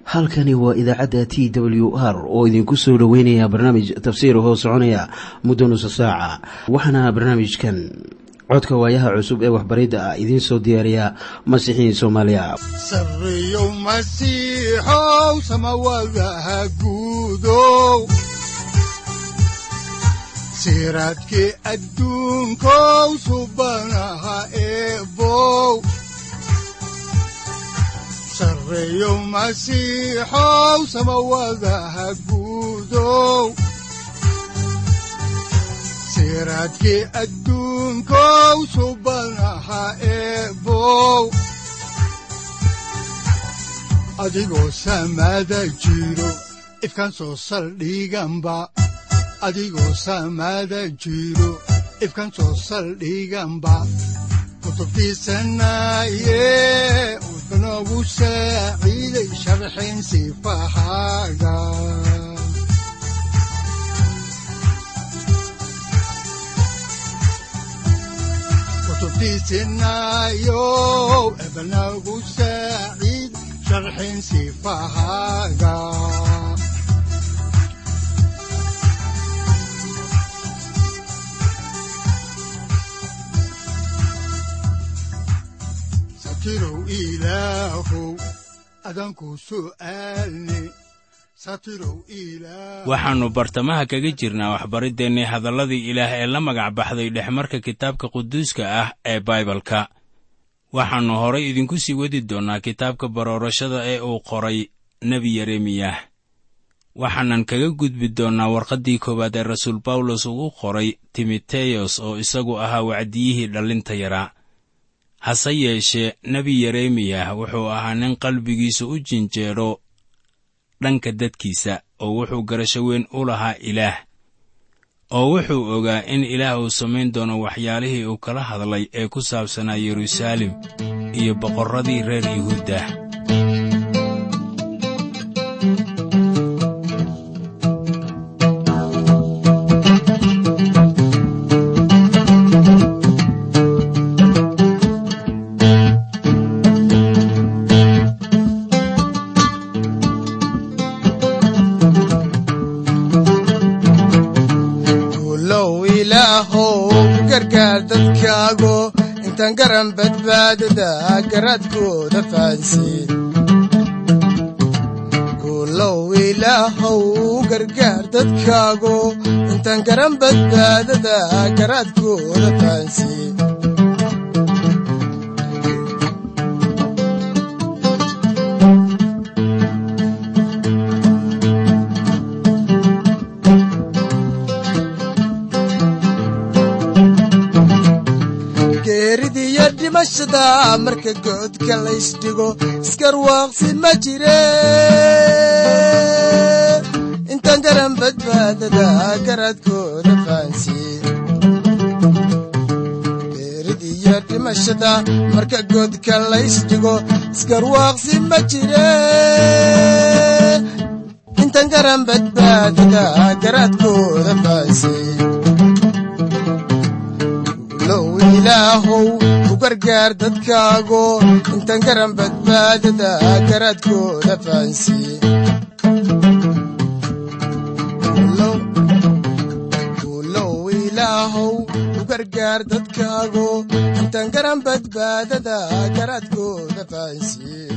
halkani waa idaacadda t w r oo idinku soo dhoweynaya barnaamij tafsiir hoo soconaya muddo nusa saaca waxaana barnaamijkan codka waayaha cusub ee waxbaridda ah idiin soo diyaariya masiixiin soomaaliya sareyow masiixow samawadaha guudow siraadkii adduunkow subanaha eebow sareyow masiixow samawadaha guudow siraadkii adduunkow subanaha eebow adigoo samaada jiro ifkaan soo saldhiganba adigoo samaada jiro ifkaan soo saldhiganba kutubtiisanaye wuxunogu saaciiday sharxin sifahaaga kutubtiisinayo ebnagu saaciid sharxin sifahaaga satirow ilaahow adanku su'aalne satirow ilaah waxaannu bartamaha kaga jirnaa waxbariddeenni hadalladii ilaah ee la magac baxday dhexmarka kitaabka quduuska ah ee baibalka waxaannu horay idinku sii wadi doonnaa kitaabka baroorashada ee uu qoray nebi yeremiyah waxaanan kaga gudbi doonnaa warqaddii koowaad ee rasuul bawlos ugu qoray timoteyos oo isagu ahaa wacdiyihii dhallinta yaraa hase yeeshee nebi yeremiyah wuxuu ahaa nin qalbigiisa u jinjeedho dhanka dadkiisa oo wuxuu garasho weyn u lahaa ilaah oo wuxuu ogaa in ilaah uu samayn doono waxyaalihii uu kala hadlay ee ku saabsanaa yeruusaalem iyo boqorradii reer yuhuuddah intaan garan badbaadada garaadkooda fahansiin kulow ilaahow gargaar dadkaago intaan garan badbaadada garaadkooda fahansiin dhimashada marka goodka laysdhigo iskarwaaqsi ma jire intaan garan badbaadada garaadkooda fahansiin geeridiyo dhimashada marka goodka laysdhigo iskarwaaqsi ma jire intaan garan badbaadada garaadkooda fahansiin ilaahow u gargaar dadkaago intaan garan badbaadada garaadkooda fahansiin ulow ilaahow u gargaar dadkaago intaan garan badbaadada garaadkooda fahansiin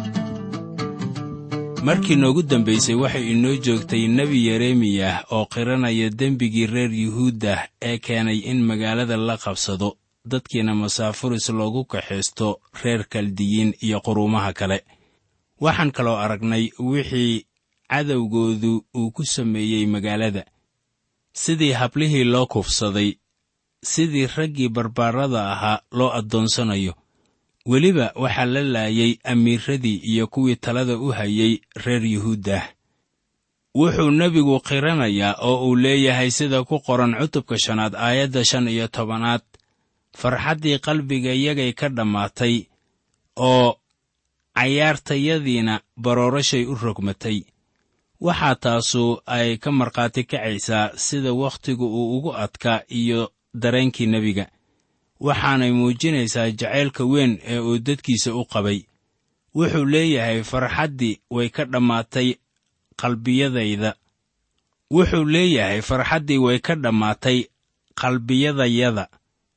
markii noogu dambaysay waxay inoo joogtay nebi yeremiyah oo qiranaya dembigii reer yuhuuddah ee keenay in magaalada la qabsado dadkiina masaafuris loogu kaxaysto reer kaldiyiin iyo quruumaha kale waxaan kaloo aragnay wixii cadowgoodu uu ku sameeyey magaalada sidii hablihii loo kufsaday sidii raggii barbaarada ahaa loo addoonsanayo weliba waxaa la laayay amiiradii iyo kuwii talada u hayay reer yuhuuddah wuxuu nebigu qiranayaa oo uu leeyahay sida ku qoran cutubka shanaad aayadda shan iyo tobanaad farxaddii qalbigayagay ka dhammaatay oo cayaartayadiina baroorashay u rogmatay waxaa taasu ay ka markhaati kacaysaa sida wakhtigu uu ugu adkaa iyo dareenkii nebiga waxaanay muujinaysaa jacaylka weyn ee uu dadkiisa u qabay wuxuu leeyahay farxaddii way ka dhammaatay qalbiyadayda wuxuu leeyahay farxaddii way ka dhammaatay qalbiyadayada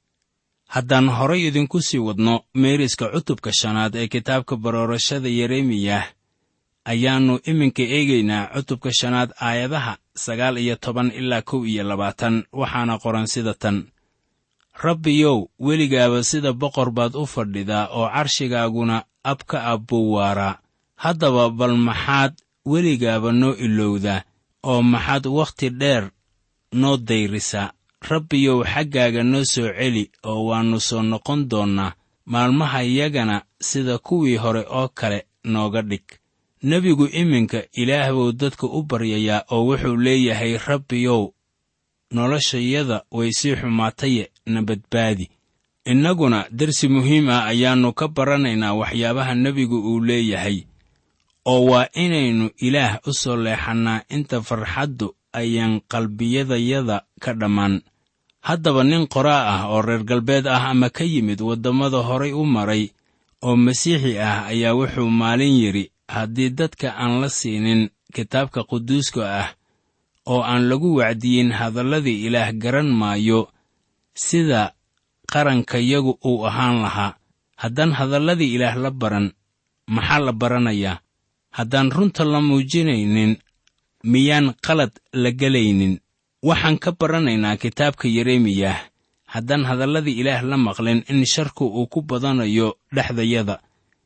haddaan horay idinku sii wadno meeriska cutubka shanaad ee kitaabka baroorashada yeremiyah ayaannu iminka eegaynaa cutubka shanaad aayadaha sagaal iyo toban ilaa kow iyo labaatan waxaana qoran sida tan rabbiyow weligaaba sida boqor baad u fadhidaa oo carshigaaguna ab ka ab buu waaraa haddaba bal maxaad weligaaba noo ilowdaa oo maxaad wakhti dheer noo dayrisaa rabbiyow xaggaaga noo soo celi oo waannu soo noqon doonnaa maalmahayagana sida kuwii hore oo kale nooga dhig nebigu iminka ilaah buu dadka u baryayaa oo wuxuu leeyahay rabbiyow noloshayada way sii xumaataye na badbaadi innaguna dersi muhiim ah ayaannu ka baranaynaa waxyaabaha nebigu uu leeyahay oo waa inaynu ilaah u soo leexannaa inta farxaddu ayaan qalbiyadayada ka dhammaan haddaba nin qoraa ah oo reer galbeed ah ama ka yimid waddammada horay u maray oo masiixi ah ayaa wuxuu maalin yidhi haddii dadka aan la siinin kitaabka quduuska ah oo aan lagu wacdiyin hadalladii ilaah garan maayo sida qarankayagu uu ahaan lahaa haddaan hadalladii ilaah la baran maxaa la baranayaa haddaan runta la muujinaynin miyaan qalad la gelaynin waxaan ka baranaynaa kitaabka yeremiyah haddaan hadalladii ilaah la maqlin in sharku uu ku badanayo dhexdayada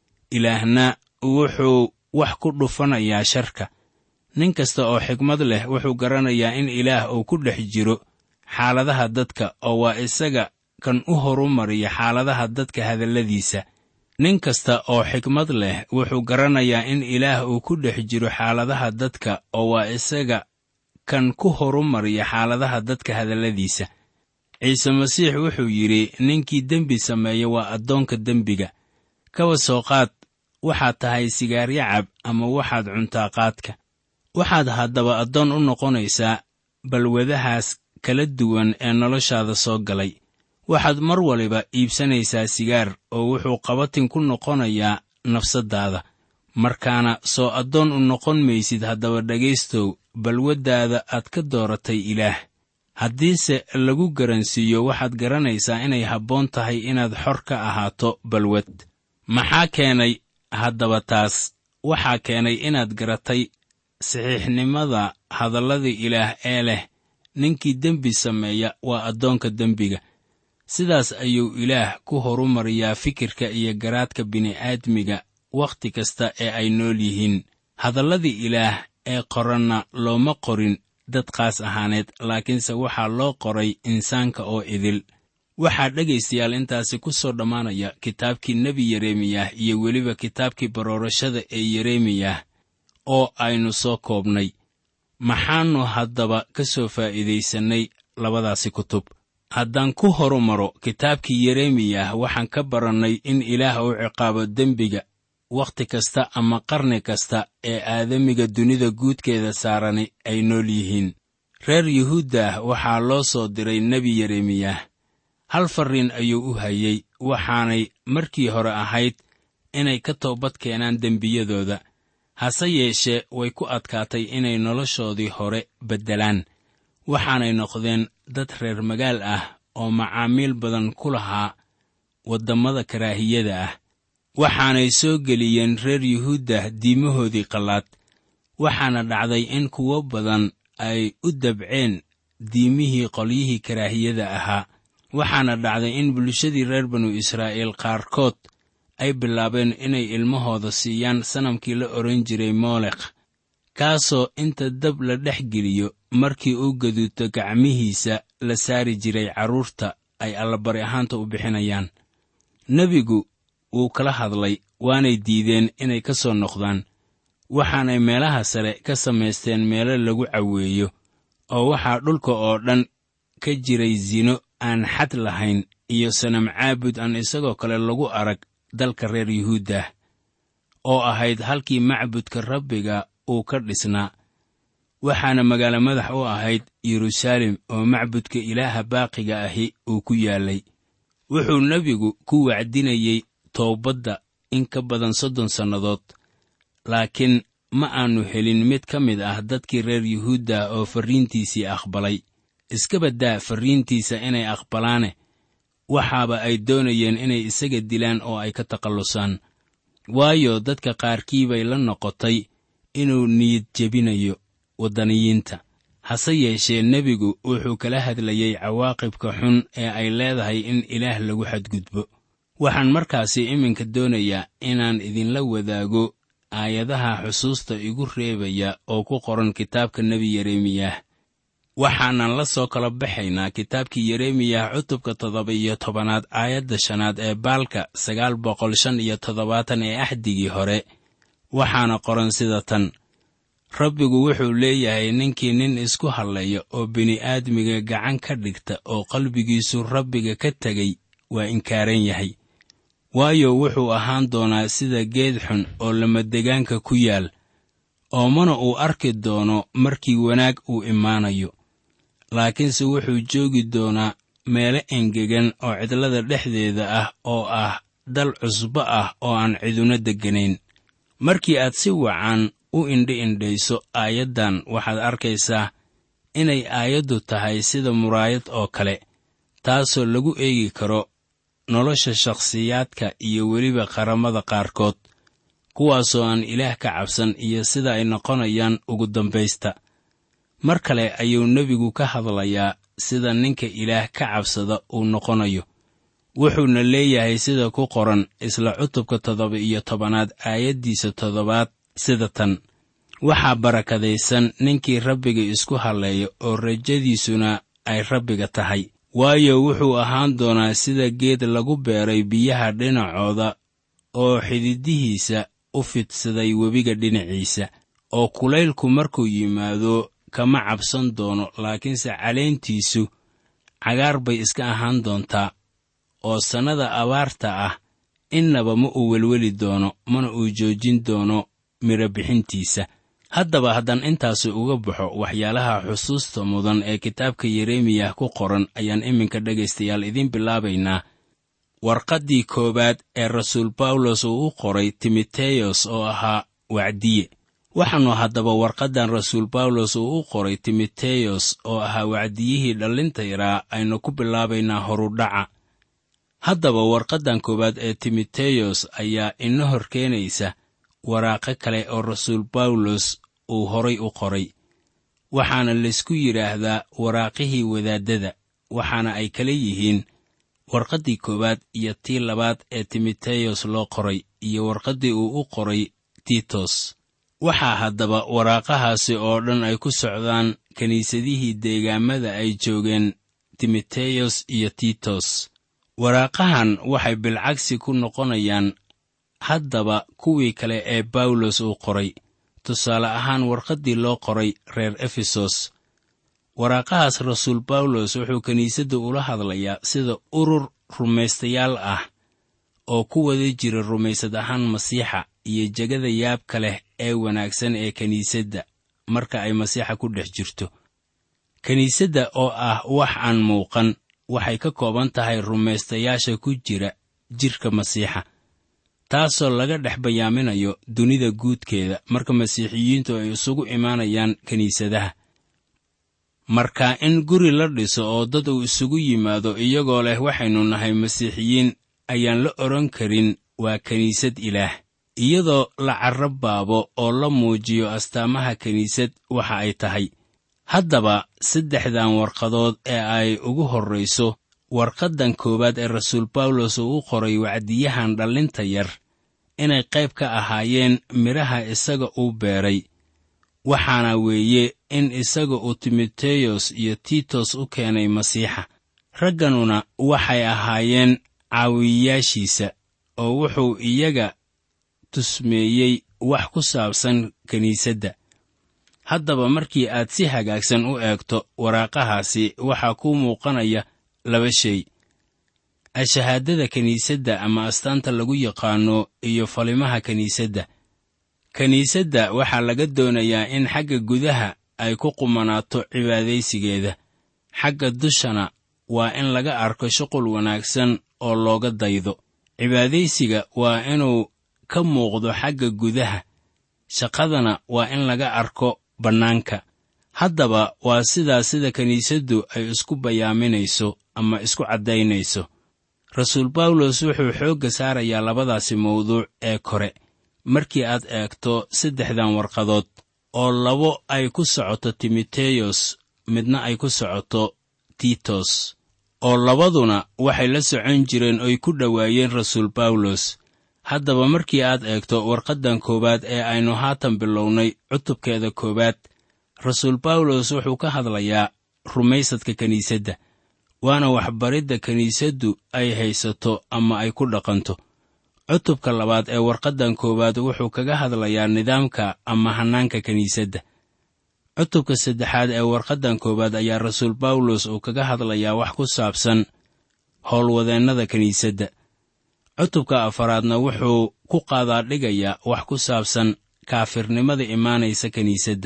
ilaahna wuxuu wax ku dhufanayaa sharka nin kasta oo xigmad leh wuxuu garanayaa in ilaah uu ku dhex jiro xaaladaha dadka oo waa isaga kan u horumariya xaaladaha dadka hadalladiisa nin kasta oo xikmad leh wuxuu garanayaa in ilaah uu ku dhex jiro xaaladaha dadka oo waa isaga kan ku horumariya xaaladaha dadka hadalladiisa ciise masiix wuxuu yidhi ninkii dembi sameeya waa addoonka dembiga kaba soo qaad waxaad tahay sigaaryacab ama waxaad cuntaa qaadka waxaad haddaba addoon u noqonaysaa balwadahaas kala duwan ee noloshaada soo galay waxaad mar waliba iibsanaysaa sigaar oo wuxuu qabatin ku noqonayaa nafsaddaada markaana soo addoon u noqon maysid haddaba dhegaystow balwaddaada aad ka dooratay ilaah haddiise lagu garansiiyo waxaad garanaysaa inay habboon tahay inaad xor ka ahaato balwad maxaa keenay haddaba taas waxaa keenay inaad garatay saxiixnimada hadalladii ilaah ee leh ninkii dembi sameeya waa addoonka dembiga sidaas ayuu ilaah ku horumariyaa fikirka iyo garaadka bini'aadmiga wakhti kasta ee ay nool yihiin hadalladii ilaah ee qoranna looma qorin dad qaas ahaaneed laakiinse waxaa loo qoray insaanka oo idil waxaa dhegaystayaal intaasi ku soo dhammaanaya kitaabkii nebi yeremiyah iyo weliba kitaabkii baroorashada ee yeremiyah oo aynu soo koobnay maxaannu haddaba ka soo faa'iidaysannay labadaasi kutub haddaan ku horumaro kitaabkii yeremiyah waxaan ka barannay in ilaah uu ciqaabo dembiga wakhti kasta ama qarni kasta ee aadamiga dunida guudkeeda saarani ay nool yihiin reer yuhuuddah waxaa loo soo diray nebi yeremiyah hal farriin ayuu u hayey waxaanay markii hore ahayd inay ka toobad keenaan dembiyadooda hase yeeshee way ku adkaatay inay noloshoodii hore beddelaan waxaanay noqdeen dad reer magaal ah oo macaamiil badan ku lahaa waddammada karaahiyada ah waxaanay soo geliyeen reer yuhuudda diimahoodii qallaad waxaana dhacday in kuwo badan ay u dabceen diimihii qolyihii karaahiyada ahaa waxaana dhacday in bulshadii reer banu israa'iil qaarkood ay bilaabeen inay ilmahooda siiyaan sanamkii la odhan jiray moolekh kaasoo inta dab la dhex geliyo markii uu gaduuto gacmihiisa la saari jiray carruurta ay allabari ahaanta u bixinayaan nebigu wuu kala hadlay waanay diideen inay ka soo noqdaan waxaanay meelaha sare ka samaysteen meelo lagu caweeyo oo waxaa dhulka oo dhan ka jiray sino aan xad lahayn iyo sanam caabud aan isagoo kale lagu arag dalka reer yuhuuddah oo ahayd halkii macbudka rabbiga uu ka dhisnaa waxaana magaalo madax u ahayd yeruusaalem oo macbudka ilaaha baaqiga ahi uu ku yaallay wuxuu nebigu ku wacdinayey toobadda in ka badan soddon sannadood laakiin ma aannu helin mid ka mid ah dadkii reer yuhuudda oo farriintiisii aqbalay iska baddaa farriintiisa inay aqbalaane waxaaba ay doonayeen inay isaga dilaan oo ay ka takhallusaan waayo dadka qaarkii bay la noqotay inuu niyad jebinayo waddaniyiinta hase yeeshee nebigu wuxuu kala hadlayey cawaaqibka xun ee ay leedahay in ilaah lagu xadgudbo waxaan markaasi iminka doonayaa inaan idinla wadaago aayadaha xusuusta igu reebaya oo ku qoran kitaabka nebi yeremiyah waxaanan la soo kala baxaynaa kitaabkii yeremiyah cutubka toddoba iyo tobanaad aayadda shanaad ee baalka sagaal boqol shan iyo toddobaatan ee axdigii hore waxaana qoran sida tan rabbigu wuxuu leeyahay ninkii nin isku hadlaya oo bini'aadmiga gacan ka dhigta oo qalbigiisu rabbiga ka tegay waa inkaaran yahay waayo wuxuu ahaan doonaa sida geed xun oo lamadegaanka ku yaal oo mana uu arki doono markii wanaag uu imaanayo laakiinse wuxuu joogi doonaa meelo engegan oo cidlada dhexdeeda ah oo ah dal cusbo ah oo aan ciduna degganayn markii aad si wacan u indhi indhayso aayaddan waxaad arkaysaa inay aayaddu tahay sida muraayad oo kale taasoo lagu eegi karo nolosha shakhsiyaadka iyo weliba qaramada qaarkood kuwaasoo aan ilaah ka cabsan iyo sida ay noqonayaan ugu dambaysta mar kale ayuu nebigu ka hadlayaa sida ninka ilaah ka cabsada uu noqonayo wuxuuna leeyahay sida ku qoran isla cutubka toddoba iyo tobanaad aayaddiisa toddobaad sida tan waxaa barakadaysan ninkii rabbiga isku halleeya oo rajadiisuna ay rabbiga tahay waayo wuxuu ahaan doonaa sida geed lagu beeray biyaha dhinacooda oo xididihiisa u fidsaday webiga dhinaciisa oo kulaylku markuu yimaado kama cabsan doono laakiinse caleentiisu cagaar bay iska ahaan doontaa oo sannada abaarta ah innaba ma uu welweli doono mana uu joojin doono midho bixintiisa haddaba haddaan intaasi uga baxo waxyaalaha xusuusta mudan ee kitaabka yeremiyah ku qoran ayaan iminka dhegaystayaal idiin bilaabaynaa warqaddii koowaad ee rasuul bawlos uu u qoray timoteyos oo ahaa wacdiye waxaannu haddaba warqaddan rasuul bawlos uu u qoray timoteyos oo ahaa wacdiyihii dhallinta yaraa aynu ku bilaabaynaa horudhaca haddaba warqaddan koowaad ee timoteyos ayaa ina hor keenaysa waraaqo kale oo rasuul bawlos uu horay u qoray waxaana laysku yidhaahdaa waraaqihii wadaaddada waxaana ay kala yihiin warqaddii koowaad iyo tii labaad ee timoteyos loo qoray iyo warqaddii uu u qoray tiitos waxaa haddaba waraaqahaasi oo dhan ay ku socdaan kiniisadihii deegaamada ay joogeen timoteyos iyo tiitos waraaqahan waxay bilcagsi ku noqonayaan haddaba kuwii kale ee bawlos uu qoray tusaale ahaan warqaddii loo qoray reer efesos waraaqahaas rasuul bawlos wuxuu kiniisadda ula hadlayaa sida urur rumaystayaal ah oo ku wada jira rumaysad ahaan masiixa iyo jegada yaabka leh ee wanaagsan ee kiniisadda marka ay masiixa ku dhex jirto kiniisadda oo ah wax aan muuqan waxay ka kooban tahay rumaystayaasha ku jira jidhka masiixa taasoo laga dhex bayaaminayo dunida guudkeeda marka masiixiyiintu ay isugu imaanayaan kiniisadaha marka in guri la dhiso oo dad uu isugu yimaado iyagoo leh waxaynu nahay masiixiyiin ayaan la odhan karin waa kiniisad ilaah iyadoo la carrabaabo oo la muujiyo astaamaha kiniisad waxa ay tahay haddaba saddexdan warqadood ee ay ugu horrayso warqaddan koowaad ee rasuul bawlos uu u qoray wacdiyahan dhallinta yar inay qayb ka ahaayeen midhaha isaga uu beeray waxaana weeye in isaga uu timoteyos iyo tiitos u keenay masiixa ragganuna waxay ahaayeen caawiyayaashiisa oo wuxuu iyaga tusmeeyey wax ku saabsan kiniisadda haddaba markii aad si hagaagsan u eegto waraaqahaasi waxaa kuu muuqanaya laba shay ashahaadada kiniisadda ama astaanta lagu yaqaanno iyo falimaha kiniisadda kiniisadda waxaa laga doonayaa in xagga gudaha ay ku qumanaato cibaadaysigeeda xagga dushana waa in laga arko shuqul wanaagsan oo looga daydo cibaadaysiga waa inuu ka muuqdo xagga gudaha shaqadana waa in laga arko bannaanka haddaba waa sidaa sida kiniisaddu ay isku bayaaminayso ama isku caddaynayso rasuul bawlos wuxuu xoogga saarayaa labadaasi mawduuc ee kore markii aad eegto saddexdan warqadood oo labo ay ku socoto timoteyos midna ay ku socoto titos oo labaduna waxay la socon jireen oy ku dhowaayeen rasuul bawlos haddaba markii aad eegto warqaddan koowaad ee aynu haatan bilownay cutubkeeda koowaad rasuul bawlos wuxuu ka hadlayaa rumaysadka kiniisadda waana waxbaridda kiniisaddu ay haysato ama ay ku dhaqanto cutubka labaad ee warqaddan koowaad wuxuu kaga hadlayaa nidaamka ama hannaanka kiniisadda cutubka saddexaad ee warqaddan koowaad ayaa rasuul bawlos uu kaga hadlayaa wax ku saabsan howlwadeennada kiniisadda cutubka afaraadna wuxuu ku qaadaadhigayaa wax ku saabsan kaafirnimada imaanaysa kiniisadda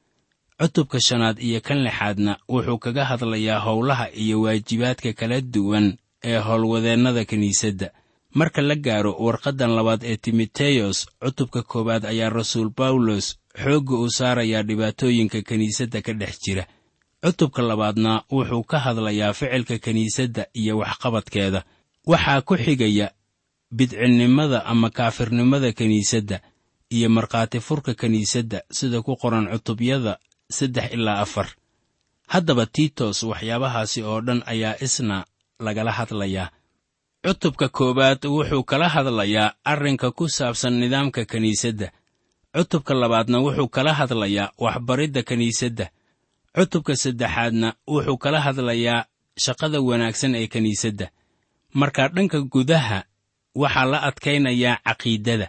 cutubka shanaad iyo kan lixaadna wuxuu kaga hadlayaa howlaha iyo waajibaadka kala duwan ee howlwadeennada kiniisadda marka la gaaro warqaddan labaad ee timoteyos cutubka koowaad ayaa rasuul bawlos xoogga uu saarayaa dhibaatooyinka kiniisadda ka dhex jira cutubka labaadna wuxuu ka hadlayaa ficilka kiniisadda iyo waxqabadkeeda waxaa ku xigaya bidcinnimada ama kaafirnimada kiniisadda iyo markhaati furka kiniisadda sida ku qoran cutubyada saddex ilaa afar haddaba tiitos waxyaabahaasi oo dhan ayaa isna lagala hadlayaa cutubka koowaad wuxuu kala hadlayaa arrinka ku saabsan nidaamka kiniisadda cutubka labaadna wuxuu kala hadlayaa waxbaridda kiniisadda cutubka saddexaadna wuxuu kala hadlayaa shaqada wanaagsan ee kiniisadda marka dhanka gudaha waxaa la adkaynayaa caqiidada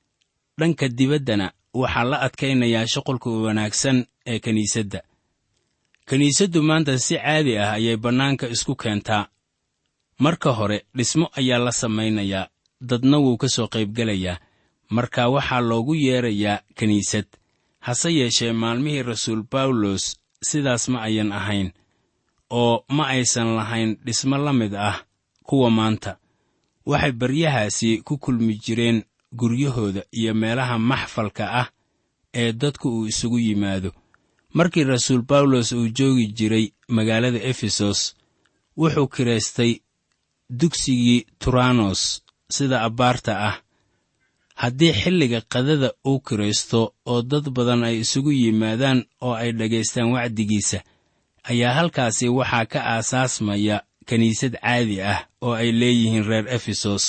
dhanka dibaddana waxaa la adkaynayaa shuqulka wanaagsan ee kiniisadda kiniisaddu maanta si caadi ah ayay bannaanka isku keentaa marka hore dhismo ayaa la samaynayaa dadna wuu ka soo qaybgelayaa marka waxaa loogu yeedrayaa kiniisad hase yeeshee maalmihii rasuul bawlos sidaas ma ayan ahayn oo ma aysan lahayn dhismo la mid ah kuwa maanta waxay baryahaasi ku kulmi jireen guryahooda iyo meelaha maxfalka ah ee dadku uu isugu yimaado markii rasuul bawlos uu joogi jiray magaalada efesos wuxuu kiraystay dugsigii turanos sida abbaarta ah haddii xilliga qadada uu kiraysto oo dad badan ay isugu yimaadaan oo ay dhagaystaan wacdigiisa ayaa halkaasi waxaa ka aasaasmaya kiniisad caadi ah oo ay leeyihiin reer efesos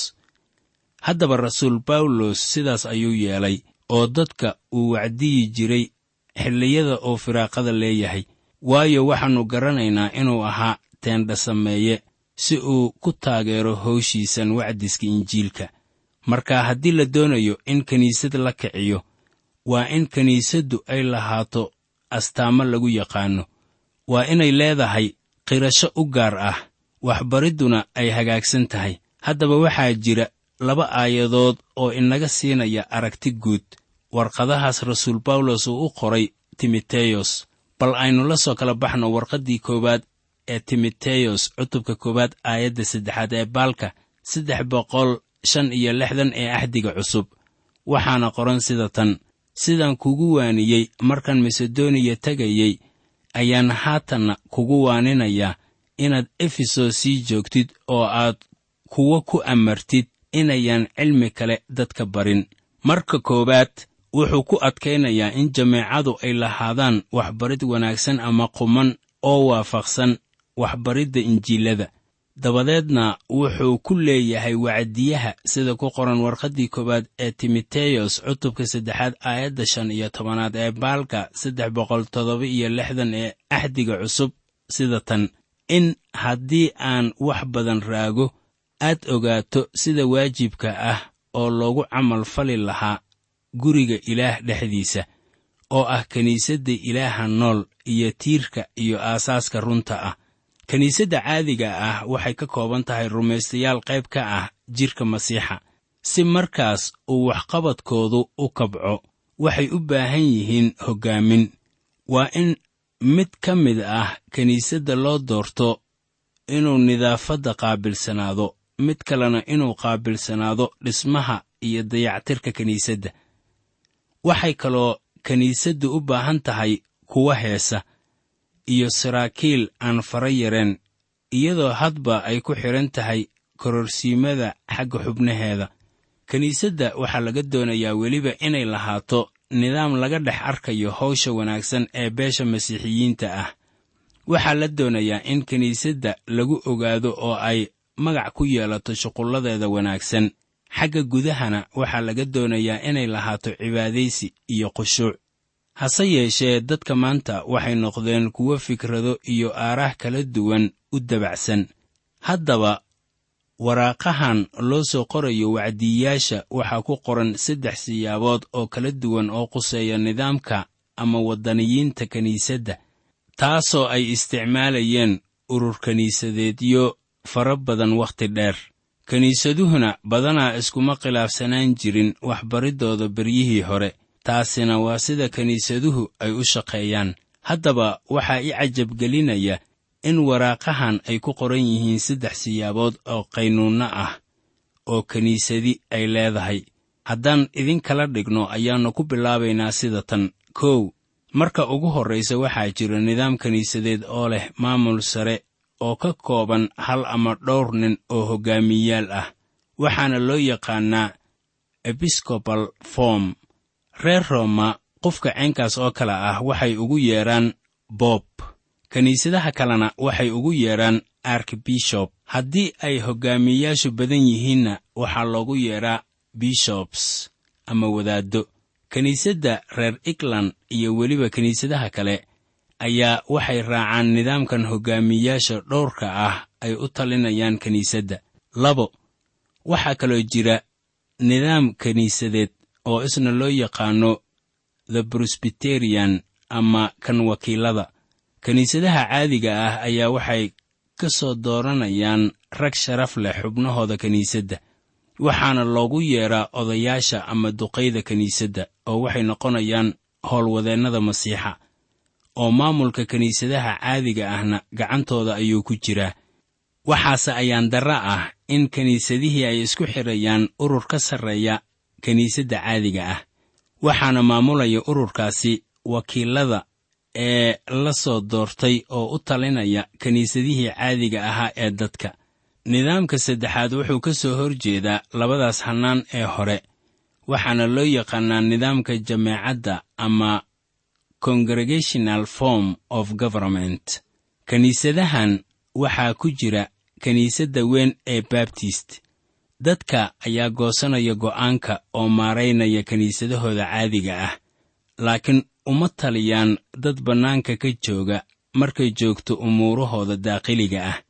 haddaba rasuul bawlos sidaas ayuu yeelay oo dadka uu wacdiyi jiray xilliyada uu firaaqada leeyahay waayo waxaannu garanaynaa inuu ahaa teendha sameeye si uu ku taageero howshiisan wacdiska injiilka marka haddii la doonayo in kiniisad la kiciyo waa in kiniisaddu ay lahaato astaamo lagu yaqaanno waa inay leedahay qirasho u gaar ah waxbaridduna ay hagaagsan tahay haddaba waxaa jira laba aayadood oo inaga siinaya aragti guud warqadahaas rasuul bawlos uu u qoray timoteyos bal aynu la soo kala baxno warqaddii koowaad ee timoteyos cutubka koowaad aayadda saddexaad ee baalka saddex boqol shan iyo lixdan ee axdiga cusub waxaana qoran sida tan sidaan kugu waaniyey markaan masedoniya tegayey ayaan haatanna kugu waaninayaa inaad efesos sii joogtid oo aad kuwo ku amartid inayaan cilmi kale dadka barin marka koowaad wuxuu ku adkaynayaa in jameecadu ay lahaadaan waxbarid wanaagsan ama quman oo waafaqsan waxbaridda injiilada dabadeedna wuxuu ku leeyahay wacdiyaha sida ku qoran warqaddii koowaad ee timoteyos cutubka saddexaad aayadda shan iyo tobanaad ee baalka saddex boqol toddoba iyo lixdan ee axdiga cusub sida tan in haddii aan wax badan raago aad ogaato sida waajibka ah oo loogu camal fali lahaa guriga ilaah dhexdiisa oo ah kiniisadda ilaaha nool iyo tiirka iyo aasaaska runta ah kiniisadda caadiga ah waxay ka kooban tahay rumaystayaal qayb ka ah jidhka masiixa si markaas uu waxqabadkoodu u kabco waxay u baahan yihiin hoggaamin waa in mid ka mid ah kiniisadda loo doorto inuu nidaafadda qaabilsanaado mid kalena inuu qaabilsanaado dhismaha iyo dayactirka kiniisadda waxay kaloo kiniisaddu u baahan tahay kuwa heesa iyo saraakiil aan fara yareen iyadoo hadba ay ku xidhan tahay kororsiimada xagga xubnaheeda kiniisadda waxaa laga doonayaa weliba inay lahaato nidaam laga dhex arkayo hawsha wanaagsan ee beesha masiixiyiinta ah waxaa la doonayaa in kiniisadda lagu ogaado oo ay magac ku yeelato shuqulladeeda wanaagsan xagga gudahana waxaa laga doonayaa inay lahaato cibaadaysi iyo khushuuc hase yeeshee dadka maanta waxay noqdeen kuwo fikrado iyo aaraah kala duwan u dabacsan haddaba waraaqahan loo soo qorayo wacdiyayaasha waxaa ku qoran saddex siyaabood oo kala duwan oo quseeya nidaamka ama waddaniyiinta kiniisadda taasoo ay isticmaalayeen urur kiniisadeedyo fara badan wakhti dheer kiniisaduhuna badanaa iskuma khilaafsanaan jirin waxbariddooda beryihii hore taasina waa sida kiniisaduhu ay u shaqeeyaan haddaba waxaa i cajabgelinaya in waraaqahan ay ku qoran yihiin saddex siyaabood oo qaynuunno ah oo kiniisadi ay leedahay haddaan idin kala dhigno ayaannu ku bilaabaynaa sida tan kow marka ugu horraysa waxaa jira nidaam kiniisadeed oo leh maamul sare oo ka kooban hal ama dhowr nin oo hoggaamiyayaal ah waxaana loo yaqaannaa episcopal form reer rooma qofka ceenkaas oo kale ah waxay ugu yeedhaan boob kiniisadaha kalena waxay ugu yeedhaan arkbishop haddii ay hoggaamiyeyaashu badan yihiinna waxaa loogu yeedhaa bishobs ama wadaaddo kiniisadda reer england iyo weliba kiniisadaha kale ayaa waxay raacaan nidaamkan hoggaamiyeyaasha dhowrka ah ay u talinayaan kiniisadda labo waxaa kaloo jira nidaam kiniisadeed oo isna loo yaqaanno the brusbiterian ama kan wakiilada kiniisadaha caadiga ah ayaa waxay ka soo dooranayaan rag sharaf leh xubnahooda kiniisadda waxaana loogu yeedhaa odayaasha ama duqayda kiniisadda oo waxay noqonayaan howlwadeennada masiixa oo maamulka kiniisadaha caadiga ahna gacantooda ayuu ku jiraa waxaase ayaan darra ah in kiniisadihii ay isku xidhayaan urur ka sarreeya kiniisadda caadiga ah waxaana maamulaya ururkaasi wakiilada ee la soo doortay oo u talinaya kiniisadihii caadiga ahaa ee dadka nidaamka saddexaad wuxuu ka soo hor jeedaa labadaas hannaan ee hore waxaana loo yaqaannaa nidaamka jameecadda ama congregational form of government kiniisadahan waxaa ku jira kiniisadda weyn ee babtist dadka ayaa goosanaya go'aanka oo maaraynaya kiniisadahooda caadiga ah laakiin uma taliyaan dad bannaanka ka jooga markay joogto umuurahooda daaqiliga ah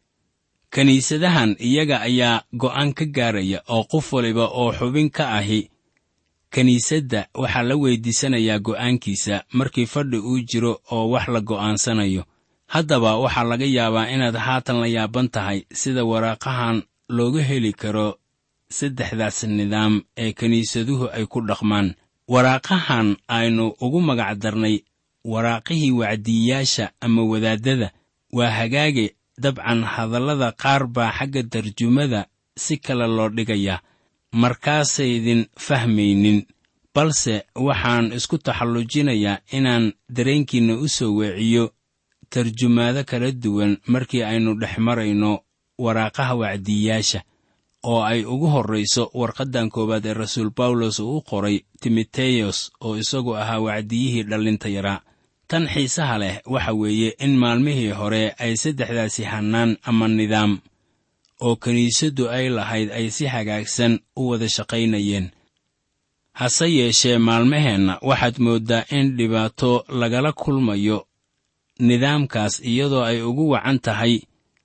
kiniisadahan iyaga ayaa go'aan ka gaaraya oo qof waliba oo xubin ka ahi kiniisadda waxaa la weydiisanayaa go'aankiisa markii fadhi uu jiro oo wax la go'aansanayo haddaba waxaa laga yaabaa inaad haatan la yaaban tahay sida waraaqahan looga heli karo saddexdaas nidaam ee kiniisaduhu ay ku dhaqmaan waraaqahan aynu ugu magac darnay waraaqihii wacdiyayaasha ama wadaaddada waa hagaage dabcan hadallada qaar baa xagga tarjumada si kale loo dhigayaa markaasaydin fahmaynin balse waxaan isku taxallujinayaa inaan dareenkiinna u soo weeciyo tarjumaado kala duwan markii aynu dhex marayno waraaqaha wacdiyayaasha oo ay ugu horrayso warqaddan koowaad ee rasuul bawlos uu u qoray timoteyos oo isagu ahaa wacdiyihii dhallinta yaraa tan xiisaha leh waxa weeye in maalmihii hore ay saddexdaasi hannaan ama nidaam oo kiniisaddu ay lahayd ay si hagaagsan u wada shaqaynayeen hase yeeshee maalmaheenna waxaad mooddaa in dhibaato lagala kulmayo nidaamkaas iyadoo ay ugu wacan tahay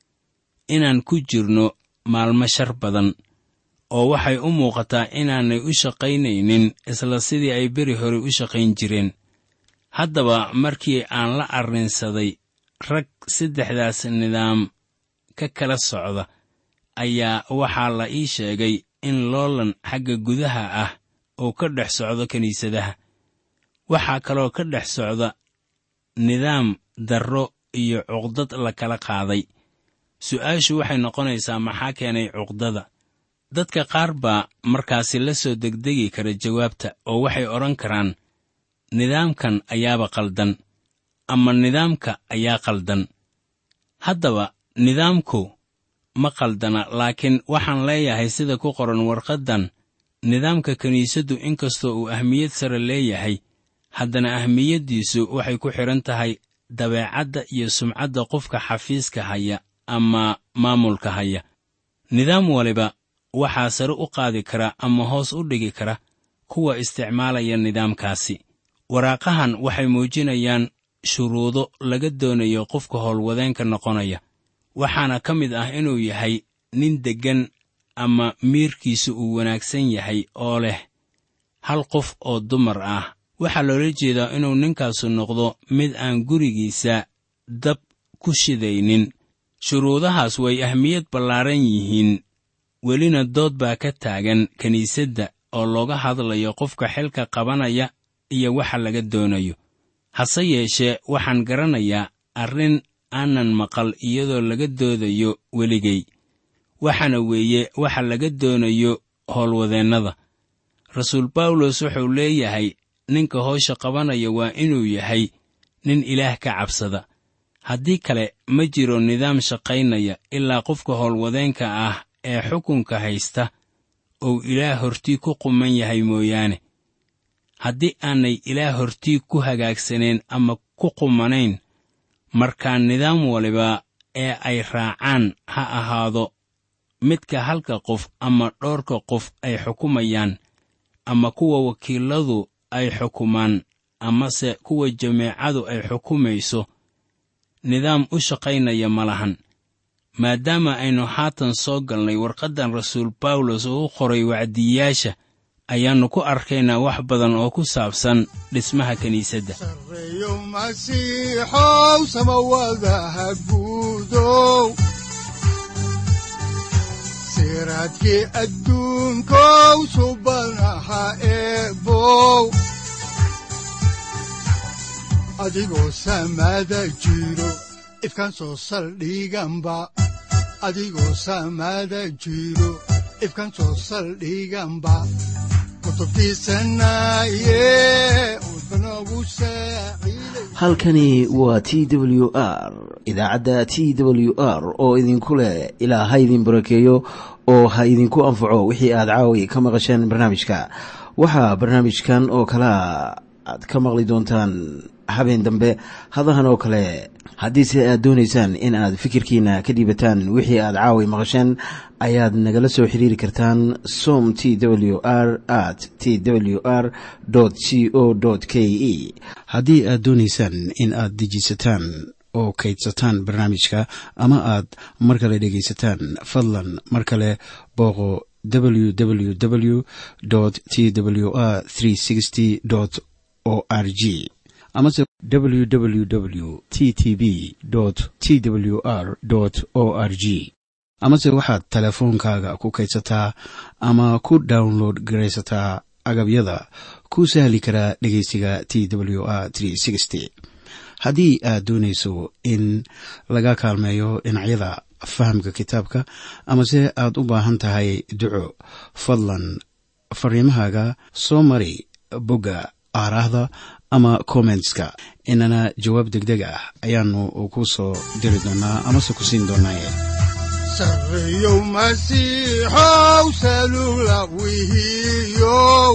inaan ku jirno maalmo shar badan oo waxay u muuqataa inaanay u shaqaynaynin isla sidii ay beri hore u shaqayn jireen haddaba markii aan la arrinsaday rag saddexdaas nidaam ka kala socda ayaa waxaa la ii sheegay in loolan xagga gudaha ah oo ka dhex socdo kiniisadaha waxaa kaloo ka dhex socda nidaam darro iyo cuqdad la kala qaaday su'aashu waxay noqonaysaa maxaa keenay cuqdada dadka qaar baa markaasi la soo degdegi kara jawaabta oo waxay odhan karaan nidaamkan ayaaba qaldan ama nidaamka ayaa qaldan haddaba nidaamku ma qaldana laakiin waxaan leeyahay sida ku qoran warqaddan nidaamka kiniisaddu inkastoo uu ahmiyad sare leeyahay haddana ahmiyaddiisu waxay ku xidhan tahay dabeecadda iyo sumcadda qofka xafiiska haya ama maamulka haya nidaam waliba waxaa sare u qaadi kara ama hoos u dhigi kara kuwa isticmaalaya nidaamkaasi waraaqahan waxay muujinayaan shuruudo laga doonayo qofka howlwadeenka noqonaya waxaana ka mid ah inuu yahay nin deggan ama miirkiisu uu wanaagsan yahay oo leh hal qof oo dumar ah waxaa loola jeedaa inuu ninkaasu noqdo mid aan gurigiisa dab ku shidaynin shuruudahaas way ahmiyad ballaaran yihiin welina dood baa ka taagan kiniisadda oo looga hadlayo qofka xilka qabanaya iyo waxa laga doonayo hase yeeshee waxaan garanayaa arrin aanan maqal iyadoo laga doodayo weligay waxaana weeye waxa laga doonayo howlwadeennada rasuul bawlos wuxuu leeyahay ninka howsha qabanaya waa inuu yahay nin ilaah ka cabsada haddii kale ma jiro nidaam shaqaynaya ilaa qofka howlwadeenka ah ee xukunka haysta ou ilaah hortii ku quman yahay mooyaane haddii aanay ilaah hortii ku hagaagsaneen ama ku qumanayn markaa nidaam waliba ee ay raacaan ha ahaado midka halka qof ama dhowrka qof ay xukumayaan ama kuwa wakiiladu ay xukumaan amase kuwa jameecadu ay xukumayso nidaam u shaqaynaya ma lahan maadaama aynu haatan soo galnay warqaddan rasuul bawlos oo u qoray wacdiyayaasha ayaannu ku arkaynaa wax badan oo ku saabsan dhismaha kiniisadda sareeyo masiixow samawadaha guudow siraadkii adduunkow subanaha eebow adigoo samada jiro ifkaan soo saldhiganba adigoo samada jiro ifkaan soo saldhiganba kutubtiisanaye udbanogu saaciiday halkani waa t w r idaacadda t w r oo idinku leh ilaa ha idin barakeeyo oo ha idinku anfaco wixii aad caawi ka maqasheen barnaamijka waxaa barnaamijkan oo kalea aad ka maqli doontaan habeen dambe hadahan oo kale haddiise aad doonaysaan in aad fikirkiina ka dhiibataan wixii aad caawi maqasheen ayaad nagala soo xiriiri kartaan som t w r at t w r c o k e haddii aad doonaysaan in aad dejiisataan oo kaydsataan barnaamijka ama aad mar kale dhegaysataan fadlan mar kale booqo www t w r o r g amase www t t b t w r o r g amase waxaad teleefoonkaaga ku kaydsataa ama ku download garaysataa agabyada ku sahli karaa dhegeysiga t w r haddii aad doonayso in laga kaalmeeyo dhinacyada fahamka kitaabka amase aad u baahan tahay duco fadlan fariimahaaga soo mari bogga aaraahda ama kommentska inana jawaab degdeg ah ayaanu ku soo diri doonaa amase ku siin doonaaye sareeyow masiixow salula wihiyow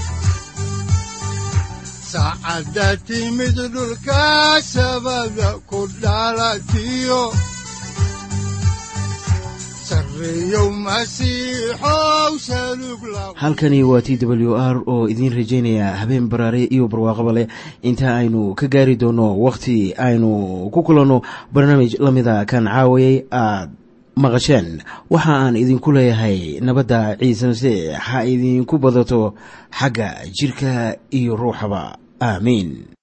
saacadda timid dhulka sabada ku dhalatiyo sareeyow masiixow salug la halkani waa t w r oo idiin rajaynaya habeen baraare iyo barwaaqaba leh inta aynu ka gaari doono wakhti aynu ku kulanno barnaamij la mida kan caawayay aad maqasheen waxa aan idinku leeyahay nabadda ciise masiix ha idinku badato xagga jidhka iyo ruuxaba aamiin